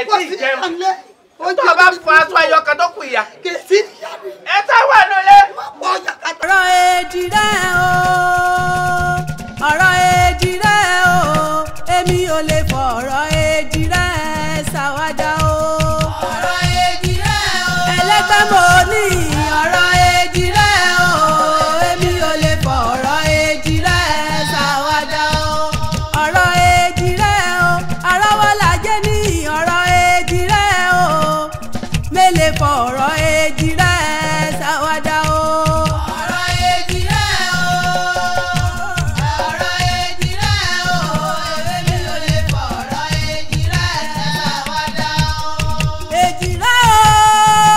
tí ì jẹun tó o bá fọ aṣọ ẹyọ kan tó kù ìyá kèsì níyà mi ẹ tá wà nílé. pọ̀ yàkàtà. ọ̀rọ̀ èjì rẹ̀ o ọ̀rọ̀ èjì rẹ̀ o èmi ò lè fọ̀rọ̀ èjì rẹ̀ ṣàwádà o. ọ̀rọ̀ èjì rẹ̀ o ẹlẹ́gbẹ́ mo ní ọ̀rọ̀ èjì rẹ̀ o èmi ò lè fọ̀rọ̀ èjì rẹ̀ ṣàwádà o. ọ̀rọ̀ èjì rẹ̀ o arọ́wọ́lájẹ́ ní ọ̀rọ̀ èjì rẹ̀ o mélèé fọ̀rọ̀ èjì rẹ̀ ṣàwádà o. ọ̀rọ̀ èjì rẹ̀ o ọ̀rọ̀ èjì rẹ̀ o èmi ò lè fọ̀rọ̀ èjì rẹ̀ ṣàwádà o. èjì rẹ̀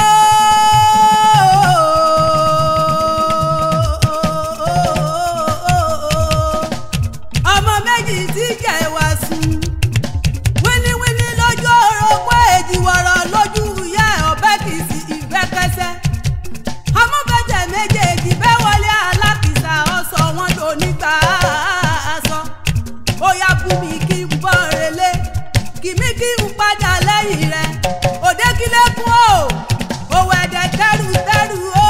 o ọmọ méjì tí jẹ́ wá sùn wíníwíní lójú orógbó èjìwọ̀rọ̀ lójú ìyá ọ̀bẹ kìí sí ìgbẹ́kẹsẹ́ amúbẹ̀jẹ̀ méjèèjì bẹ́ wọlé alákìsà ọ̀sọ̀ wọn lò nígbà aṣọ ó yá bú mi kí n bọ́ relé kì mí kí n padà lẹ́yìn rẹ̀ òde kílẹ̀kùn o òwò ẹ̀dẹ̀ tẹ́rù tẹ́rù o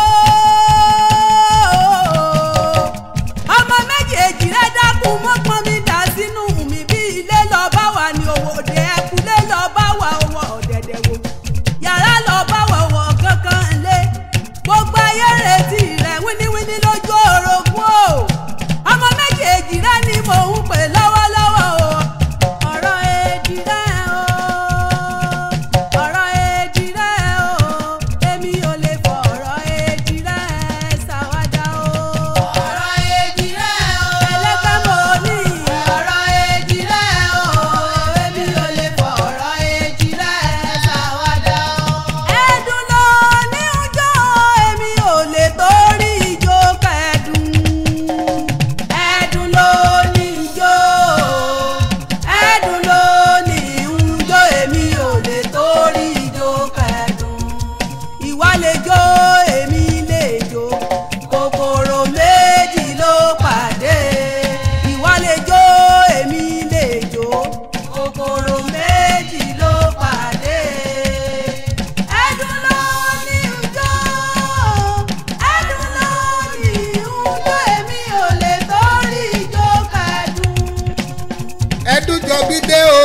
ọmọ méjèèjì rẹ dákun mọ́ pọ́n mi dà sínú mi bí ilé lọ bá wà ní owó òde ẹkùlé lọ bá wà owó ọ̀dẹ̀dẹ̀ wò yàrá lọ bá wà owó kankan lé gbogbo ayé retí rẹ wíníwíní lójú orogún o ọmọ méjèèjì rẹ ni mò ń pè lọ́wọ́lọ́wọ́ o ọ̀rọ̀ èjì rẹ o ọ̀rọ̀ èjì rẹ o èmi ò lè fọ̀rọ̀ èjì rẹ ṣàwádà o. ọ̀rọ̀ èjì rẹ o ẹlẹ́gbẹ́ mo ní. ọ̀rọ̀ èjì rẹ o èmi ò lè fọ̀rọ̀ èjì rẹ ṣàwádà o. ẹ̀dùn ló ní ọjọ́ èmi ò lè torí ijó kẹ́dùn. ẹ̀dùn ló ní ijó ẹ̀dùn ló ní ijó èmi ò lè torí ijó kẹ́dùn. ìwà lè jó èmi lè jó kòkòrò méjì ló pàdé. ìwà lè jó èmi lè jó kòkòrò méjì ló pàdé. ẹ̀dùn ló ní ijó ẹ̀dùn ló ní ijó èmi ò lè torí ijó kẹ́dùn. ẹdújọbí dé o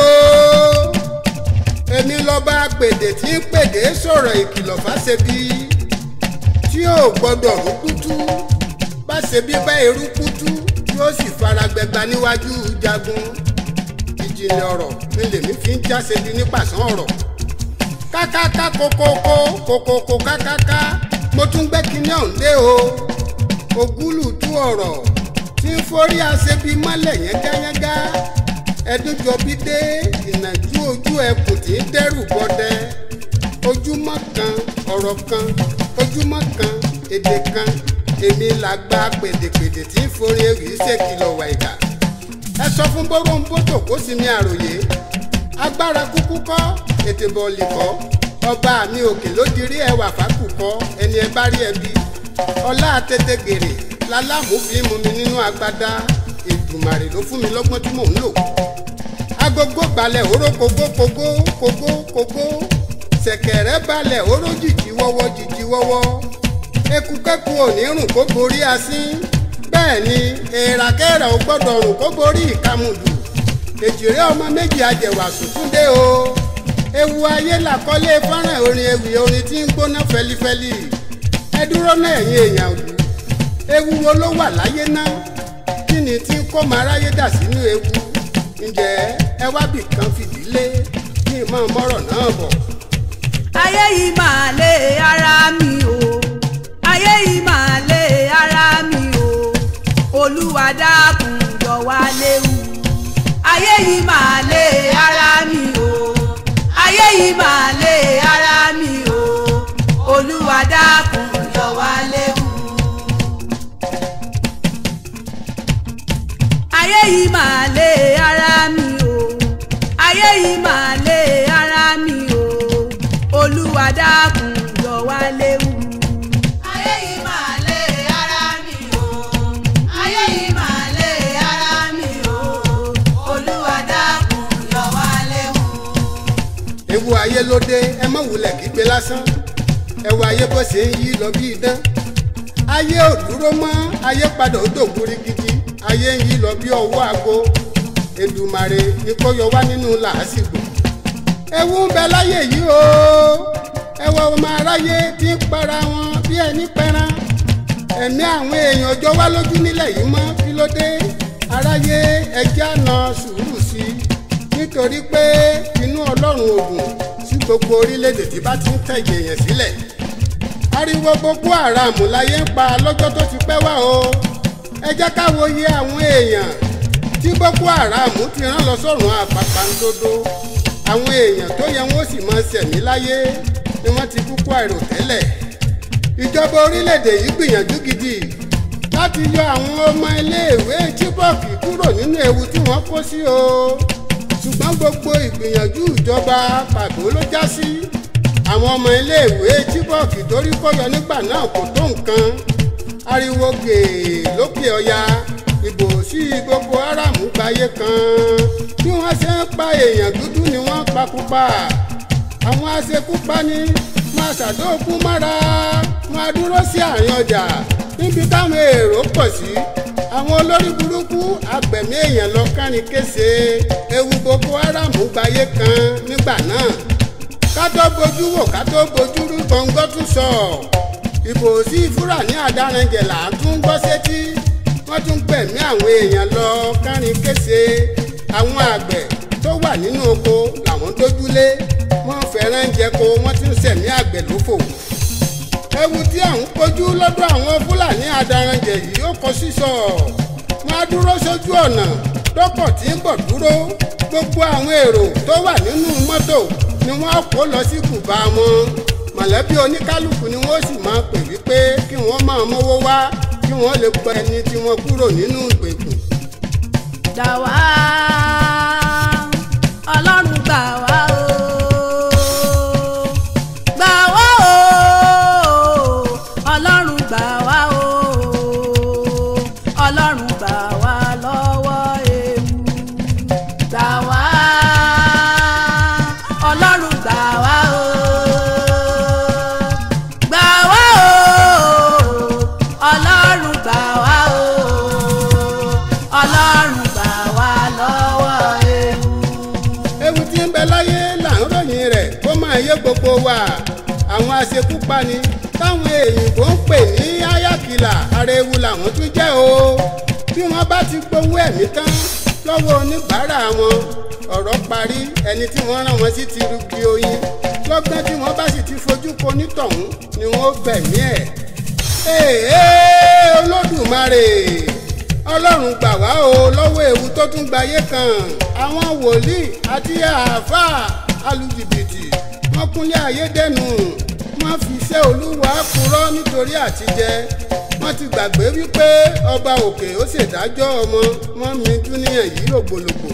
èmi lọ́ba pèdè tí ń pèdè sọ̀rọ̀ ìkìlọ̀ fáṣebí tí ò gbọ́dọ̀ rúkútú báṣebí bá erúkútú yóò sì fara gbẹgba níwájú jagun ìjìnlẹ̀ ọ̀rọ̀ ni lèmi fi ń jáṣebi nípasàn ọ̀rọ̀ kákáká kokoko kokoko kákáká mo tún gbẹ́ kinní ọ̀hún dé o ògúlùtú ọ̀rọ̀ tí ń forí aṣebi mọ́lẹ̀ yẹ́ngẹ́yẹ́ngá ẹdúnjọbí dé ìnàjú ojú ẹkùn tí ń dẹ́rù bọdẹ ojúmọ́ kan ọ̀rọ̀ kan ojúmọ́ kan èdè kan èmi làgbà pèdèpèdè tí ń forí ewì ṣèkìlọ̀ wàìdà ẹ sọ fún bóróńbótò kó sì ní àròyé agbára kúkú kọ́ ètè bọ̀ọ̀lì kọ́ ọba mi òkè ló dirí ẹwà fákù kọ́ ẹni ẹ bá rí ẹbí ọlá tètè gèrè lálámù fi mú mi nínú agbádá èdùmàrè ló fún mi lọ́gbọ́n tí mò ń lò agogo balẹ̀ oró kogó kogó kogó kogó ṣẹ̀kẹ̀rẹ̀ balẹ̀ oró jìjì wọ́wọ́ jìjì wọ́wọ́ ekukẹ́ku òní rùn kó borí asín bẹ́ẹ̀ ni èèràkẹ́rà ò gbọ́dọ̀ rùn kó borí ìkamùdù èjìrè ọmọ méjì ajẹ̀wà sùtúndé o ewu ayé làkọ́lé fọ́nrán orin ewì orin tí ń gbóná fẹlifẹli ẹ dúró náà ẹ̀yin èèyàn òdù ewu wo ló wà láyé náà kí ni tí ń kó máa ráyé dà sínú ewu ǹjẹ́ ẹ wá bì kan fìdílé kí n máa mọ́rọ̀ náà bọ̀. ayé yìí máa lé ara mi o ayé yìí máa lé ara mi o olúwa dákun yọ wá léwu ayé yìí máa lé ara mi o ayé yìí máa lé ara mi o olúwa dákun yọ wá léwu. ayé yìí máa lé ara mi o ayé yìí máa lé ara mi o olúwa dákun yọ wá léwu. ayé yìí máa lé ara mi o ayé yìí máa lé ara mi o olúwa dákun yọ wá léwu. ewu ayé ló dé ẹ mọ̀ wulẹ̀ kígbe lásán ẹwọ ayé bó ṣe ń yí lọ bí idán ayé ò dúró mọ́ ayé padà ó dògbúrí gidi ayé ń yí lọ bí ọwọ́ aago Èdùmàrè ni kó yọ wá nínú làásìgbò ewu ń bẹ láyé yìí o ẹwọ ọmọ aráyé tí ń para wọn bí ẹni pẹran ẹ̀mí àwọn èèyàn ọjọ́ wá lójú nílẹ̀ yìí mọ́ kí ló dé aráyé ẹjẹ́ àna sùúrù sí i nítorí pé inú ọlọ́run ògùn sí gbogbo orílẹ̀-èdè tí bá ti ń tẹ̀yẹ̀ èèyàn sílẹ̀ ariwo boko haram láyé ń pa lọ́jọ́ tó ti pẹ́ wá o ẹ jẹ́ ká wo iye àwọn èèyàn tí boko haram ti rán lọ sọ́run àpàpàǹdodo àwọn èèyàn tó yẹ wọ́n sì máa ṣẹ̀mí láyé ni wọ́n ti kúkú àìròtẹ́lẹ̀ ìjọba orílẹ̀-èdè yìí gbìyànjú gidi láti yọ àwọn ọmọ iléèwé Chibok kúrò nínú ewu tí wọ́n kó sí o ṣùgbọ́n gbogbo ìgbìyànjú ìjọba pàtó ló já sí àwọn ọmọ iléèwé Chibok torí kọ́yọ nígbà náà kò tó nǹkan ariwo gèè lókè ọya ìbò sí Boko Haram gbayé kan bí wọ́n ṣe ń pa èèyàn dúdú ni wọ́n pakúpa àwọn aṣekúpani máa ṣàdóòkú mára máa dúró sí àárín ọjà níbi táwọn èrò pọ̀ sí àwọn olórí burúkú agbẹ̀mí èèyàn lọ kárin kése ewu Boko Haram gbayé kan nígbà náà ká tó bojú wò ká tó bojú rú gbọ̀ngàn tún sọ ìbò sí Fúlàní àdáranjẹ̀ là á tún gbọ́ sétí wọ́n tún gbẹ̀mí àwọn èèyàn lọ kárin kése àwọn àgbẹ̀ tó wà nínú oko làwọn dójúlé wọ́n fẹ́ràn jẹko wọ́n ti ń sẹ̀mí àgbẹ̀ lófò ewu tí à ń kojú lọ́dọ̀ àwọn Fúlàní àdáranjẹ̀ yìí ó kọ sísọ wọ́n á dúró sójú ọ̀nà dọ́kọ̀ tí ń bọ̀ dúró gbogbo àwọn èrò tó wà nínú mọ́tò ni wọ́n kó lọ sí kùbá wọn mọ̀lẹ́bí oníkálukú ni wọ́n sì máa pè wípé kí wọ́n máa mówó wá kí wọ́n lè gbọ́ ẹni tí wọ́n kúrò nínú ìgbèkùn. gbà wá ọlọ́run gbà wá o gbà wá o ọlọ́run gbà wá o ọlọ́run gbà wá lọ́wọ́ ewu gbà wá ọlọ́run gbà wá o gbà wá o ọlọ́run gbà wá o ọlọ́run gbà wá lọ́wọ́ ewu. ewu tí ń bẹ láyé là ń ròyìn rẹ̀ kó máa yé gbogbo wa àwọn aṣekúpani táwọn èyìnbó ń pè ní ayakìlà ara ewu làwọn tún jẹ́ o bí wọ́n bá ti gbowó ẹ̀mí tán lọ́wọ́ oníbàárà wọn ọ̀rọ̀ parí ẹni tí wọ́n rán wọn sí ti rugi oyin lọ́gbọ́n tí wọ́n bá sì ti fojú ko nítọ̀hún ni wọ́n gbẹ̀mí ẹ̀ èèyàn olódùmarè ọlọ́run gbà wá o lọ́wọ́ ewu tó tún gbayé kan àwọn wòlíì àti àáfàá alùjìbìtì wọ́n kúnlé ayé dẹnu wọ́n fi iṣẹ́ olúwa purọ́ nítorí àtijẹ wọ́n ti gbàgbé wípé ọba òkè ó ṣèdájọ́ ọmọ wọn mi dúníyàn yìí lògbòlògbò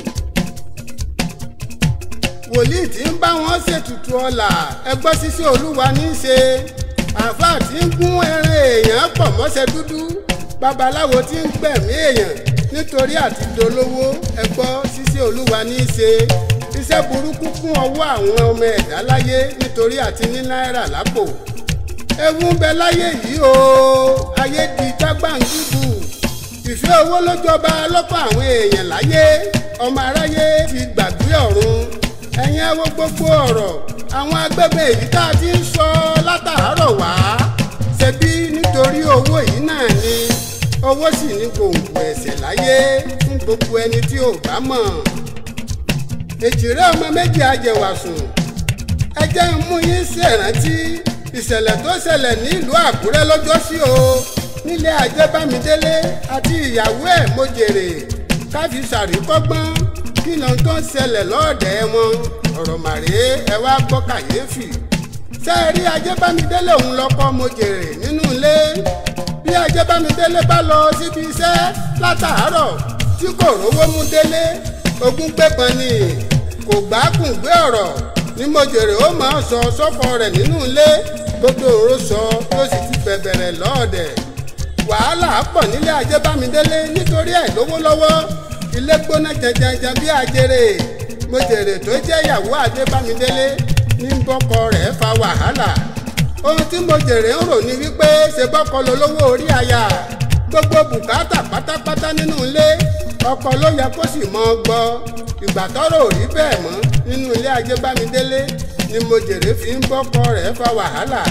wòlíì tí ń bá wọn ṣètùtù ọlà ẹgbẹ́ ṣíṣe olúwa ní í ṣe àáfàá tí ń gún ẹran èèyàn pọ̀ mọ́ṣẹ́ dúdú babaláwo tí ń gbẹ̀mí èèyàn nítorí àti dolówó ẹgbọ́ ṣíṣe olúwa ní í ṣe iṣẹ́ burúkú kún ọwọ́ àwọn ọmọ ẹ̀dá láyé nítorí àti ní náírà lápò ewu ń bẹ láyé yìí o ayé di jágbàǹgùbù ìfẹ́ owó ló jọba lọ́pọ̀ àwọn èèyàn láyé ọmọ aráyé ti gbàgbé ọ̀run ẹ̀yin ẹ wo gbogbo ọ̀rọ̀ àwọn agbègbè èyí tá a ti ń sọ látàárọ̀ wá ṣebí nítorí owó yìí náà ni owó sì ní gbòǹgbò ẹ̀ṣẹ̀ láyé fún gbogbo ẹni tí ò bá mọ̀ èjìrẹ́ ọmọ méjì ajẹ̀wàsùn ẹ jẹ́ ń mú yín ṣèrántí ìṣẹ̀lẹ̀ tó ṣẹlẹ̀ nílùú àkúrẹ́ lọ́jọ́sí o nílé ajẹ́bámidélé àti ìyàwó ẹ̀ mojèrè káfí ṣàríkọ́gbọ́n kí ló tó ń ṣẹlẹ̀ lọ́ọ̀dẹ̀ wọn ọ̀rọ̀ màrè ẹ wá gbọ́ kàyéfì ṣé ẹ rí ajẹ́bámidélé òun lọ́kọ́ mojèrè nínú ilé bí ajẹ́bámidélé bá lọ síbi iṣẹ́ látàárọ̀ tí kò rówó mú délé ogún gbẹ́pọn ni kò gbákùn gbé ọ̀rọ̀ ní mojèrè ó máa sọ sọ́kọ rẹ̀ nínú ilé gbogbo òru sọ ló sì ti bẹ̀bẹ̀rẹ̀ lọ́ọ̀dẹ̀ wàhálà pọ̀ nílé ajẹ́bámidélé nítorí àìlówó lọ́wọ́ ilé gbóná jẹjẹjẹ bí ajere mojèrè tó jẹ́ ìyàwó adébámidélé ní bọ́kọ rẹ̀ fa wàhálà ohun tí mojèrè ń rò ní wípé ṣe bọ́kọ lolówó orí aya gbogbo bùkátà pátápátá nínú ilé ọkọ ló yẹ kó sì mọ gbọ́ ìgbà tọ́rọ̀ ò rí bẹ́ẹ̀ mọ́ nínú ilé ajébámidélé ni mojèrè fi ń bọ́kọ rẹ̀ fa wàhálà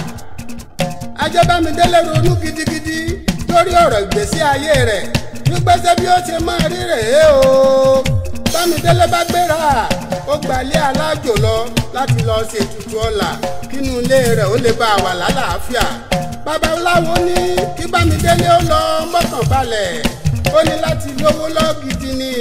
ajébámidélé ronú gidigidi lórí ọ̀rọ̀ ìgbésí ayé rẹ̀ nígbésẹ̀ bí ó ṣe máa rí rèé o bámidélé bá gbéra ó gbalé alájò lọ láti lọ ṣètùtù ọlà kínú ilé rẹ̀ ó lè bá a wà lálàáfíà babaláwo ní kí bámidélé ó lọ mọ́kàn balẹ̀ ó ní láti lówó lọ gidi ni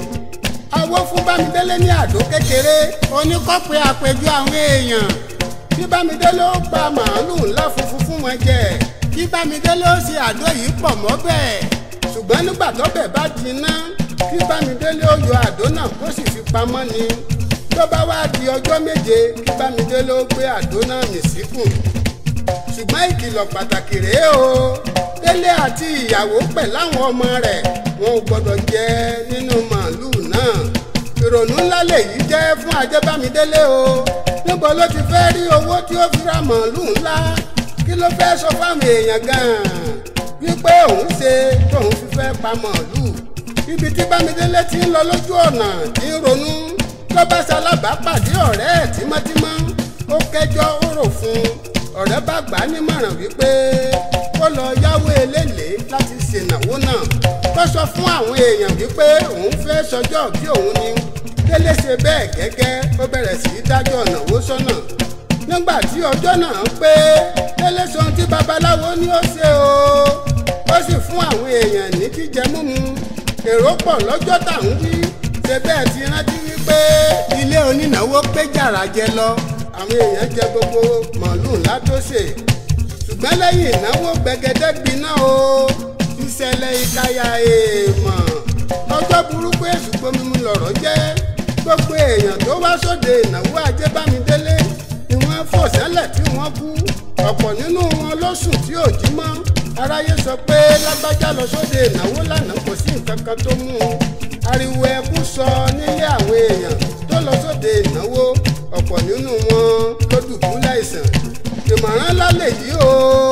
awó fún bámidélé ní àdó kékeré oníkọ́pẹ́ àpèjọ àwọn èèyàn kí bámidélé ó pa màálùú ńlá funfun fún wọn jẹ kí bámidélé ó ṣe àdó yìí pọ̀ mọ́ bẹ́ẹ̀ ṣùgbọ́n nígbà tọ́bẹ̀ bá jiná kí bámidélé ó yọ àdó náà kó sì fi pamọ́ ni tó bá wá di ọjọ́ méje kí bámidélé ó gbé àdó náà mì síkùn ṣùgbọ́n ìkìlọ̀ pàtàkì rèé o délé àti ìyàwó pẹ̀ láwọn ọmọ rẹ̀ wọn ò gbọ́dọ̀ jẹ nínú màálùú náà ìrònú ńlá lèyí jẹ́ fún ajẹ́bámidélé o níbo ló ti fẹ́ rí owó tí ó fi ra màálùú ńlá kí ló fẹ́ sọ fáwọn èèyàn gan-an wípé òun ṣe tóun fi fẹ́ pa màálùú ibi tí bámidélé ti ń lọ lójú ọ̀nà tí ń ronú ló bá ṣalábàápàdé ọ̀rẹ́ ẹ̀ tímọ́tímọ́ ó kẹjọ́ ó rò fún un ọ̀rẹ́ bá gbà á nímọ̀ràn wípé kó lọ yáwó eléèlé láti ṣènáwó náà kó sọ fún àwọn èèyàn wípé òun fẹ́ sọjọ́ bí òun ni délé ṣe bẹ́ẹ̀ gẹ́gẹ́ ó bẹ̀rẹ̀ sí í dájọ́ ìnáwó sọ́nà nígbà tí ọjọ́ náà pé délé sọ ohun tí babaláwo ní ó ṣe o ó sì fún àwọn èèyàn ní jíjẹ múmu èrò pọ̀ lọ́jọ́ táwọn wí ṣe bẹ́ẹ̀ ti rántí wípé ilé onínáwó pé jàrá jẹ lọ àwọn èèyàn jẹ gbogbo màálù ńlá tó ṣe ṣùgbọ́n lẹ́yìn ìnáwó gbẹgẹdẹ gbiná o ìṣẹ̀lẹ̀ ìkayà èèmọ̀ ọjọ́ burúkú èṣù gbomimu lọ̀rọ̀ jẹ́ gbogbo èèyàn tó wá sóde ìnáwó ajébámidélé ni wọ́n fò sẹ́lẹ̀ tí wọ́n kú ọ̀pọ̀ nínú wọn ló sùn tí ò jí mọ́ aráyé sọ pé lágbájá lọ sóde ìnáwó lánàá kò sí nǹkan kan tó mú un ariwo ẹkún sọ nílé àwọn èèyàn tó lọ sóde ìnáwó ọ̀pọ̀ nínú wọn ló dùbúlẹ̀ àìsàn ìmọ̀ràn lálẹ́ yìí o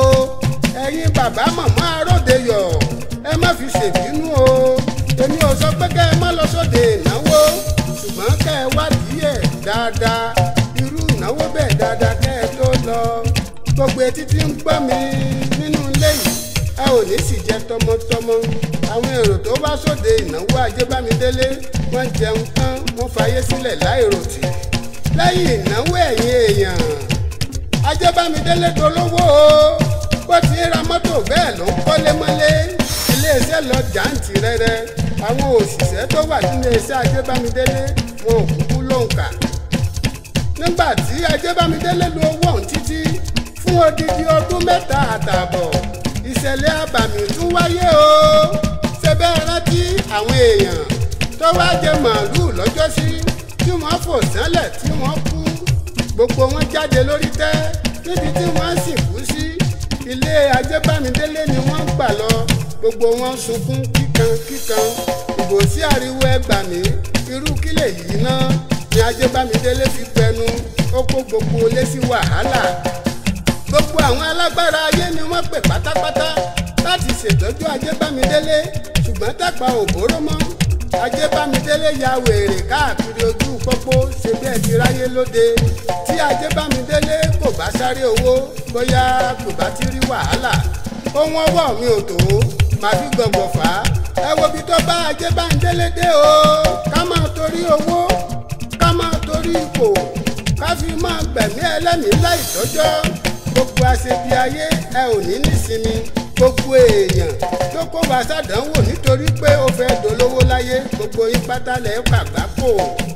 ẹ̀yin bàbá màmá aródeyọ̀ ẹ má fi ṣèbínú o èmi ò sọ pé kẹ́ ẹ má lọ sóde ìnáwó ṣùgbọ́n kẹ́ ẹ wádìí ẹ̀ dáadáa irú ìnáwó bẹ́ẹ̀ dáadáa kẹ́ ẹ tó lọ gbogbo etí tí ń gbọ́ mi nínú ilé yìí ẹ ò ní sì jẹ tọmọtọmọ àwọn èrò tó wá sóde ìnáwó ajébámidélé wọ́n jẹun tán wọ́n fayé sílẹ̀ láìròtì lẹ́yìn ìnáwó ẹ̀yìn èèyàn ajébámidélé dolówó o bó ti ń ra mọ́tò bẹ́ẹ̀ ló ń kọ́lé mọ́lé iléeṣẹ́ lọ jàǹtì rẹ́rẹ́ àwọn òṣìṣẹ́ tó wà nílé iṣẹ́ ajébámidélé wọn ò kúkú lóǹkà nígbà tí ajébámidélé lu owó ọ̀hún títí fún odidi ọdún mẹ́ta àtààbọ̀ ìṣẹ̀lẹ̀ abàmì tún wáyé o ṣe bẹ́ẹ̀ rántí àwọn èèyàn tó wá jẹ màálùú lọ́jọ́sí tí wọ́n fò sánlẹ̀ tí wọ́n kú gbogbo wọn jáde lórí tẹ́ níbi tí wọ́n sì kú sí ilé ajébámidélé ni wọ́n gbà lọ gbogbo wọn sunkún kíkan kíkan ìbò sí ariwo ẹgbàmí irú kílẹ̀ yìí náà ni ajébámidélé fi gbẹnu ó kó gbogbo ilé sí wàhálà gbogbo àwọn alágbára ayé ni wọ́n pè pátápátá láti ṣètọ́jú ajébámidélé ṣùgbọ́n tàpá òbóró mọ́ ajébámidélé ya wèrè káàkiri ojú pópó ṣe bí ẹ ti ráyé lóde tí ajébámidélé kò bá sáré owó bóyá kò bá ti rí wàhálà ohun ọwọ́ mi ò tó màá fi gbọ̀ngbọ̀ fà á ẹ wo bí tó bá ajébámidélé dé o ká máa torí owó ká máa torí ipò ká fi máa gbẹ̀mí ẹlẹ́mìí láì tọ́jọ́ gbogbo àṣebi ayé ẹ ò ní nísinmi gbogbo èèyàn tó kó wa sàdánwò nítorí pé ó fẹ́ dolówó láyé gbogbo yín pátá lẹ̀ pàgbá kò.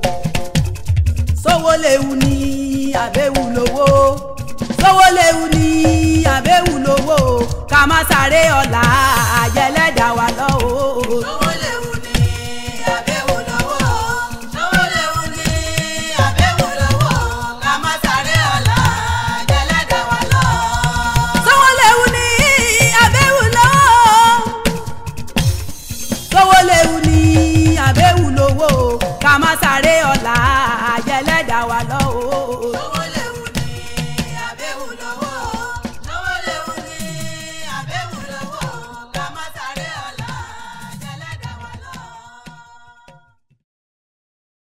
sówó léwu ní àbẹ̀wò lówó sówó léwu ní àbẹ̀wò lówó ká má sáré ọ̀la àjẹlẹ̀.